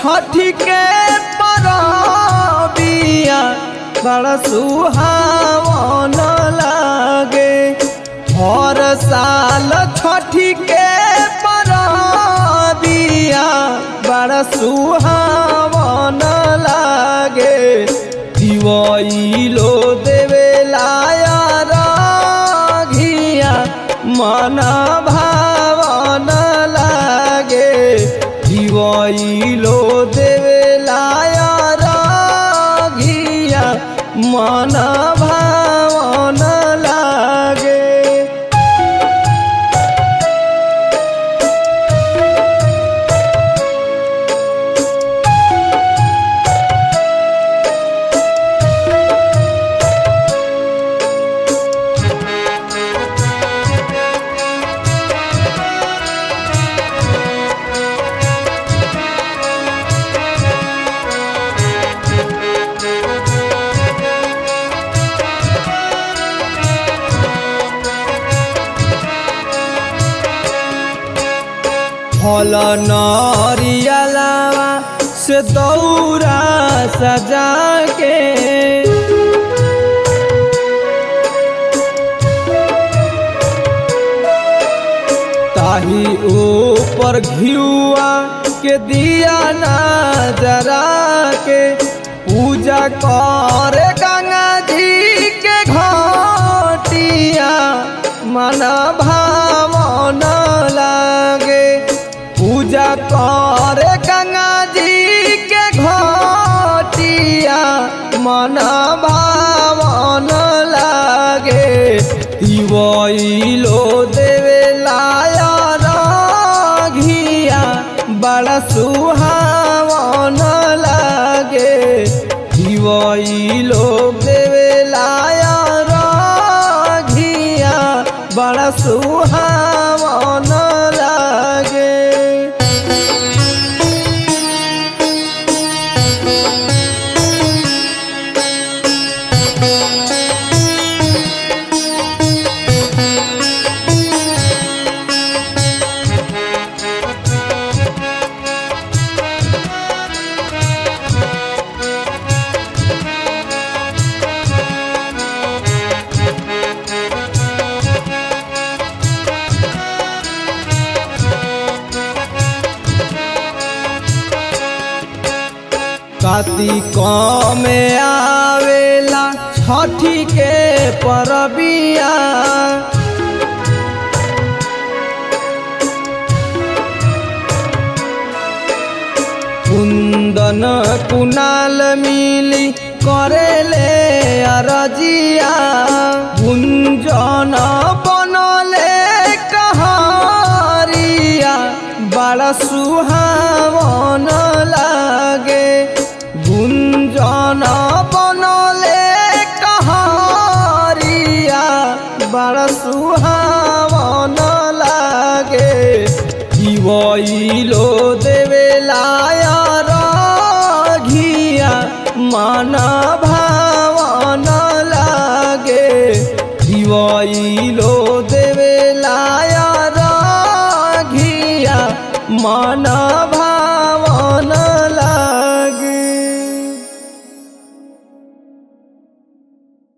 छठी के परबिया बड़ा सुहावन लागे हर साल छठी के परबिया बड़ा सुहावन लागे दिवैलो देवे लाया घिया मन भावन लागे दिवैलो देवे लाया घिया मन भावन लागे फल नरियलावा से दौरा सजा के ताही ऊपर घियुआ के दिया ना जरा के पूजा करे गंगा जी के घटिया मन भावन लागे पूजा करे गंगा जी के घटिया मन भावन लागे दिवैलो देवे लाया घिया बड़ा सुहावन लागे दिवैलो देवे लाया घिया बड़ा सुहावन लागे कार्तिक में आवेला छठी के परबिया कुंदन कुनाल मिली करेले अरजिया गुंजन बनले कहारिया बड़ा सुहावन लागे गुंजन बनले कहारिया बड़ा सुहावन लागे दिवैलो देवे लाया घिया मन भावन लागे दिवैलो देवे लाया घिया मन